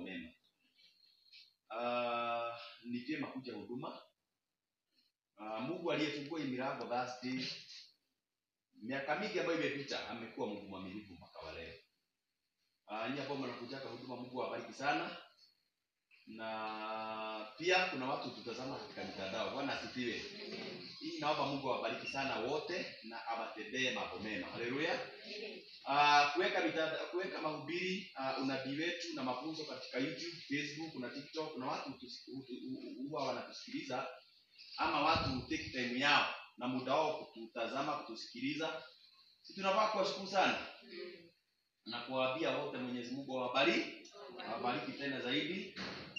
mema. Uh, ni vyema kuja huduma. Uh, Mungu aliyefungua hii milango Thursday, miaka mingi ambayo imepita, amekuwa Mungu mwaminifu mpaka wa leo. Uh, nyinyi ambao mnakujaka huduma, Mungu awabariki sana, na pia kuna watu tutazama katika mitandao. Bwana asifiwe. Hii naomba Mungu awabariki sana wote na awatendee mambo mema. Haleluya. Uh, kuweka mitandao, kuweka mahubiri uh, unabii wetu na mafunzo katika YouTube, Facebook na TikTok. Kuna watu tusi- hu- hu- huwa wanatusikiliza ama watu take time yao na muda wao kututazama, kutusikiliza. Si tunafaa kuwashukuru sana na kuwaambia wote, Mwenyezi Mungu awabariki, awabariki tena zaidi.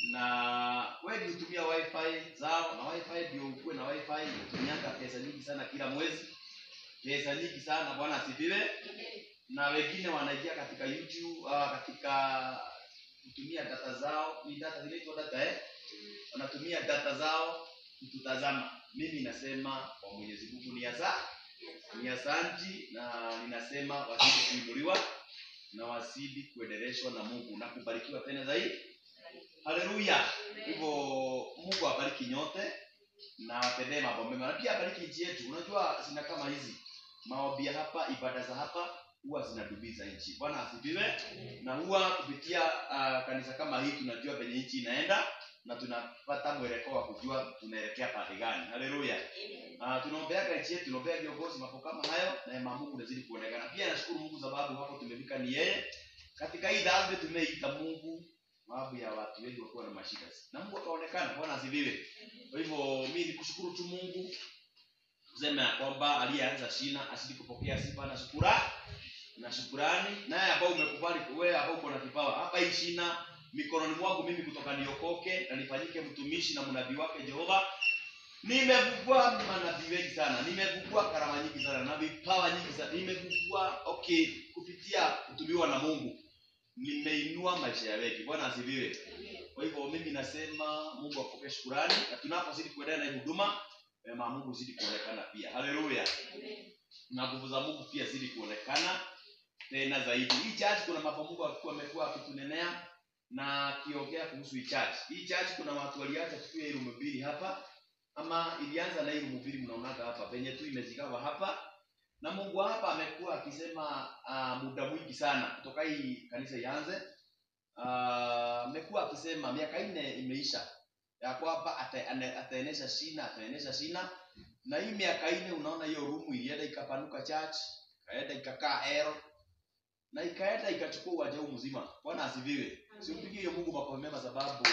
Na wengi hutumia wifi zao, na wifi ndio ukuwe na wifi, inatumianga pesa nyingi sana kila mwezi, pesa nyingi sana. Bwana asifiwe na wengine wanaingia katika YouTube uh, katika kutumia data zao, ni data zinaitwa data eh, wanatumia data zao kututazama. Mimi nasema kwa Mwenyezi Mungu ni asa ni asanti, na ninasema wazidi kuinuliwa na wazidi kuendeleshwa na Mungu na kubarikiwa tena zaidi. Haleluya! Hivyo Mungu awabariki nyote na watendee mambo mema, na pia abariki nchi yetu. Unajua zina kama hizi maombi ya hapa, ibada za hapa huwa zinadubiza nchi. Bwana asifiwe. Na huwa kupitia uh, kanisa kama hii tunajua venye nchi inaenda na tunapata mwelekeo wa kujua tunaelekea pande gani. Haleluya. Uh, tunaombeaga nchi yetu, tunaombea viongozi, mambo kama hayo, na neema ya Mungu inazidi kuonekana. Pia nashukuru Mungu sababu hapo tumefika ni yeye. Katika hii dhambi tumeita Mungu sababu ya watu wengi wakuwa na mashida, na Mungu akaonekana. Bwana asifiwe. Kwa hivyo mimi nikushukuru tu Mungu kusema ya kwamba aliyeanza shina asidi kupokea sifa na shukura na shukurani, naye ambao umekubali wewe ambao uko na kipawa hapa hii shina mikononi mwangu mimi kutoka niokoke na nifanyike mtumishi na mnabii wake Jehova. Nimevugua manabii wengi sana, nimevugua karama nyingi sana na vipawa nyingi sana, nimevugua okay, kupitia kutumiwa na Mungu nimeinua maisha ya wengi. Bwana asifiwe. Kwa hivyo mimi nasema Mungu apokee shukurani, na tunapozidi kuendelea na hii huduma, neema ya Mungu zidi kuonekana pia. Haleluya. Na nguvu za Mungu pia zidi kuonekana tena zaidi. Hii church kuna mambo Mungu alikuwa amekuwa akitunenea na akiongea kuhusu hii church. Hii church kuna watu waliacha tukiwa ile mhubiri hapa ama ilianza na ile mhubiri mnaonaga hapa penye tu imezigawa hapa na Mungu hapa amekuwa akisema uh, muda mwingi sana kutoka hii kanisa ianze Ah, amekuwa akisema miaka nne imeisha ya kwamba ata- ane- ataenesha shina ataenesha shina na hii miaka nne unaona hiyo rumu ilienda ikapanuka church ikaenda ikakaa L na ikaenda ikachukua uwanja huu mzima bwana asifiwe simpigie hiyo mungu makofi mema sababu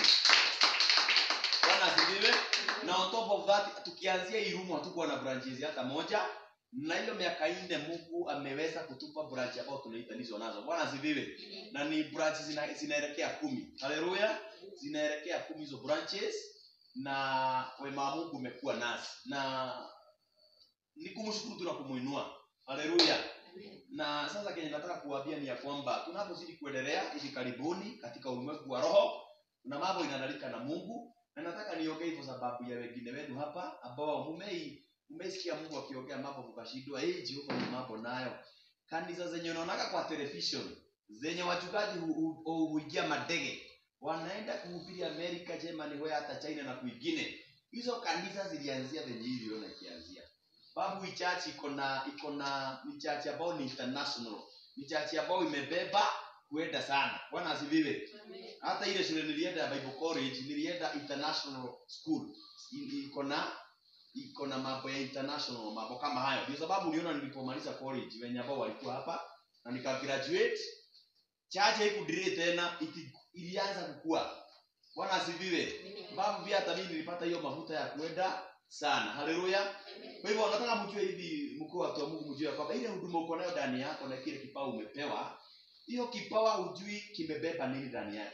bwana asifiwe na on top of that tukianzia hii rumu hatukuwa na branches hata moja na hiyo miaka nne mungu ameweza kutupa branch ambao tunaitanizwa nazo bwana asifiwe na ni branches zina, zinaelekea kumi haleluya zinaelekea kumi hizo branches na wema wa mungu umekuwa nasi na ni kumshukuru tu na kumuinua haleluya na sasa kenye nataka kuwaambia ni ya kwamba tunapozidi kuendelea hivi karibuni katika ulimwengu wa roho na mambo inadalika na mungu na nataka niongee hivyo sababu ya wengine wenu hapa ambao mumei umeisikia mungu akiongea mambo mkashindwa hey, jehova ni mambo nayo kanisa zenye unaonaga kwa television zenye wachungaji hu- hu- hu- huingia madege wanaenda kuhubiri amerika germany we hata china na kwingine hizo kanisa zilianzia venye hii iliona ikianzia babu hii church iko na iko na ni church ambayo ni international ni church ambayo imebeba kuenda sana bwana asifiwe hata ile shule nilienda ya bible college nilienda international school I- iko na iko na mambo ya international mambo kama hayo ndio sababu uliona nilipomaliza college wenye ambao walikuwa hapa na nika graduate church haikudirii tena iti- ilianza kukua bwana asifiwe sababu pia hata mimi nilipata hiyo mafuta ya kuenda sana haleluya kwa hivyo nataka mjue hivi mkuu watu wa mungu mjue ya kwamba ile huduma uko nayo ndani yako na kile kipawa umepewa hiyo kipawa hujui kimebeba nini ndani yake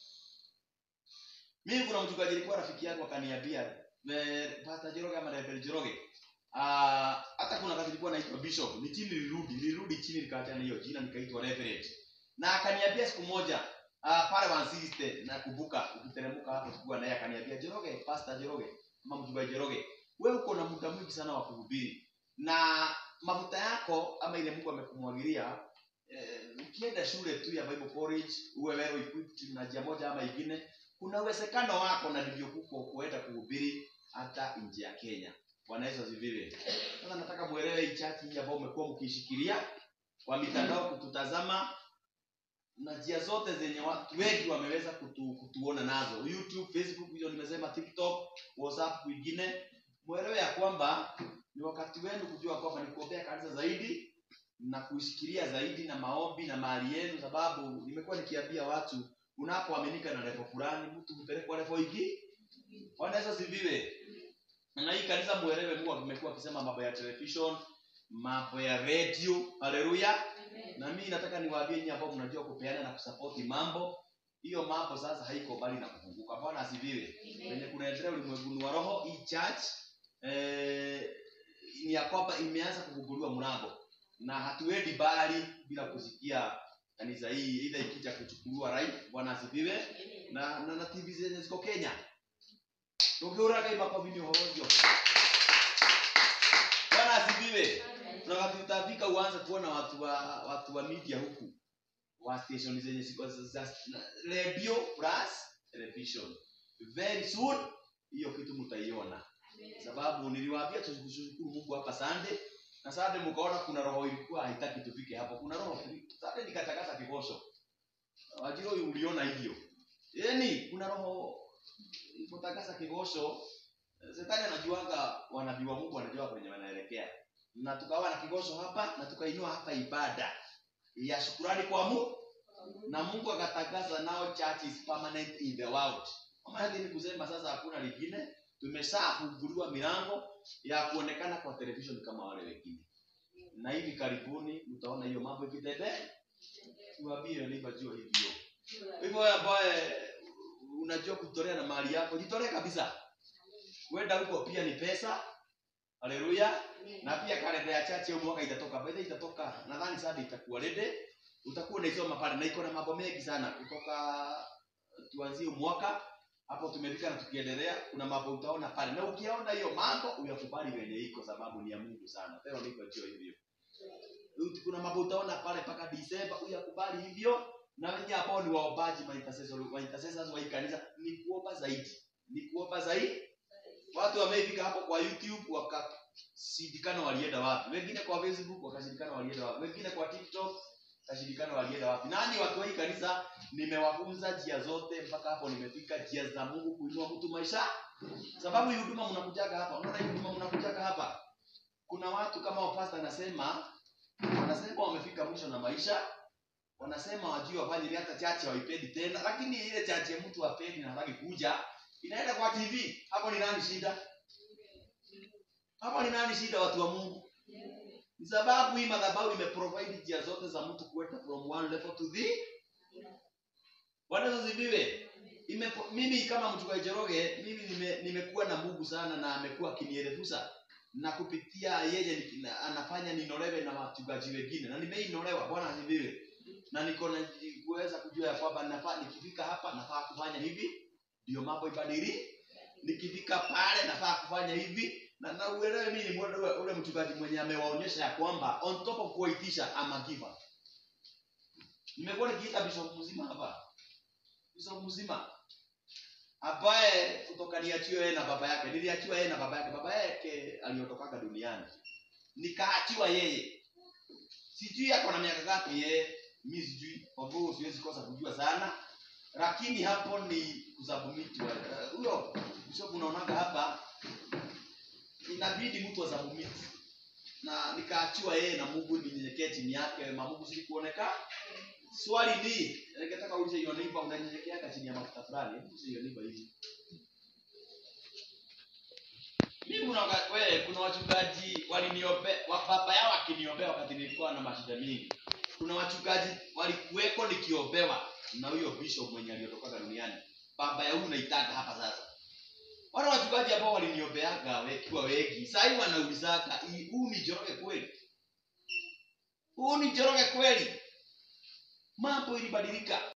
mimi kuna mchungaji alikuwa rafiki yangu akaniambia eh, pastor Joroge ama Reverend Joroge ah, hata kuna kazi ilikuwa naitwa bishop ni chini nilirudi nilirudi chini nikaachana hiyo jina nikaitwa reverend na akaniambia siku moja uh, pale wansiste nakumbuka ukiteremka hapo tukiwa naye akaniambia Joroge pastor Joroge ama mchungaji Joroge wewe uko na muda mwingi sana wa kuhubiri na mafuta yako ama ile Mungu amekumwagilia eh, ukienda shule tu ya Bible College uwe wewe equipped na njia moja ama ingine, kuna uwezekano wako na ndivyo kuko kuenda kuhubiri hata nje ya Kenya. Bwana Yesu asifiwe. Sasa nataka muelewe hii chati hii ambayo umekuwa mkiishikilia kwa mitandao kututazama na njia zote zenye watu wengi wameweza kutu, kutuona nazo YouTube, Facebook, hiyo nimesema TikTok, WhatsApp, kwingine. Mwelewe ya kwamba ni wakati wenu kujua kwamba ni kuombea kanisa zaidi na kuishikilia zaidi na maombi na mali yenu, sababu nimekuwa nikiambia watu unapoaminika na level fulani, mtu hupelekwa level hiki. Bwana Yesu asifiwe. Na hii kanisa muelewe, Mungu amekuwa akisema mambo ya television, mambo ya radio. Haleluya. Na mimi nataka niwaambie nyinyi ambao mnajua kupeana na kusapoti mambo, hiyo mambo sasa haiko bali na kufunguka. Bwana asifiwe. Wenye kunaendelea ulimwenguni wa roho, hii church eh, ni ya kwamba imeanza kufunguliwa mlango na hatuendi bali bila kusikia kanisa hii ila ikija kuchukuliwa right. Bwana asifiwe. Na, na, na TV zenye ziko Kenya tukiuraga makofi ni hojo. Bwana asifiwe. Na wakati utafika uanze kuona watu wa watu wa media huku wa station zenye ziko za- za radio plus television. Very soon hiyo kitu mtaiona, sababu niliwaambia tushukuru Mungu hapa Sunday na Sunday mkaona kuna roho ilikuwa haitaki tufike hapo. Kuna roho Sunday nikatakasa kigosho, wajiro uliona hivyo, yaani kuna roho ilipotakasa kigosho. Shetani anajuanga wanabii wa Mungu wanajua kwenye wanaelekea na tukawa na kigosho hapa na tukainua hapa ibada ya shukurani kwa Mungu na Mungu akatangaza nao church is permanent in the world. Maana ni kusema sasa hakuna lingine, tumeshafunguliwa milango ya kuonekana kwa television kama wale wengine, na hivi karibuni mtaona hiyo mambo ikitendea. Tuambie neighbor jua hivyo. Hivyo wewe ambaye unajua kutolea na mali yako, jitolee kabisa. Kwenda huko pia ni pesa. Haleluya na pia kalenda ya chache hiyo mwaka itatoka baada itatoka nadhani sasa itakuwa ready utakuwa unaisoma pale na iko na mambo mengi sana kutoka tuanzie mwaka hapo tumefika na tukiendelea kuna mambo utaona pale na ukiona hiyo mambo uyakubali wenye iko sababu ni ya Mungu sana tena niko jio hivyo kuna mambo utaona pale mpaka Disemba uyakubali hivyo na wenye ambao ni waombaji ma intercessors wa intercessors wa hii kanisa ni kuomba zaidi ni kuomba zaidi watu wamefika hapo kwa YouTube wakashindikana walienda wapi, wengine kwa Facebook wakashindikana walienda wapi, wengine kwa TikTok wakashindikana walienda wapi. Nani watu wa hii kanisa nimewafunza njia zote mpaka hapo nimefika, njia za Mungu kuinua mtu maisha, sababu hii huduma mnakujaga hapa, unaona hii huduma mnakujaga hapa, kuna watu kama wapasta anasema wanasema wamefika mwisho na maisha wanasema wajui wafanye hata chache hawaipendi tena, lakini ile chache mtu hapendi na hataki kuja inaenda kwa TV. Hapo ni nani shida? Hapo ni nani shida, watu wa Mungu? Ni sababu hii madhabahu imeprovide njia zote za mtu kuenda from one level to the Bwana Yesu asifiwe. Imepo- Mimi kama mchungaji Njoroge, mimi nime- nimekuwa na Mungu sana na amekuwa akinielekeza na kupitia yeye ni- na- anafanya ninolewe na wachungaji wengine na nimeinolewa. Bwana asifiwe. Na niko na kuweza kujua ya kwamba nafaa nikifika hapa nafaa kufanya hivi ndio mambo ibadili. Nikifika pale nafaa kufanya hivi na na uelewe mimi ni ule, ule mchungaji mwenye amewaonyesha ya kwamba on top of kuwaitisha ama giver. Nimekuwa nikiita bishop mzima hapa, bishop mzima ambaye kutoka niachiwe yeye na baba yake, niliachiwa yeye na baba yake. Baba yake aliotokaga duniani, nikaachiwa yeye. Sijui ako na miaka ngapi yeye, mimi sijui, kwa hivyo siwezi kosa kujua sana lakini hapo ni kusubmit wale. Huyo bishop unaonaga hapa inabidi mtu asubmit. Na nikaachiwa yeye na Mungu ninyenyekee chini yake, ma Mungu si kuoneka. Swali ni, ningetaka uulize hiyo neighbor unanyenyekeaga chini ya mafuta fulani, hebu hiyo neighbor hivi. Mimi kuna waka- we, kuna wachungaji waliniombe, wa baba yao akiniombea wakati nilikuwa na mashida mingi. Kuna wachungaji walikuweko nikiombewa na huyo bishop mwenye aliotokaga duniani. Baba ya huyu naitaka hapa sasa. Wale wachungaji ambao waliniombeaga wakiwa wengi, sasa hivi wanaulizaga, "Hii- huu ni Njoroge kweli? Huu ni Njoroge kweli? Mambo ilibadilika.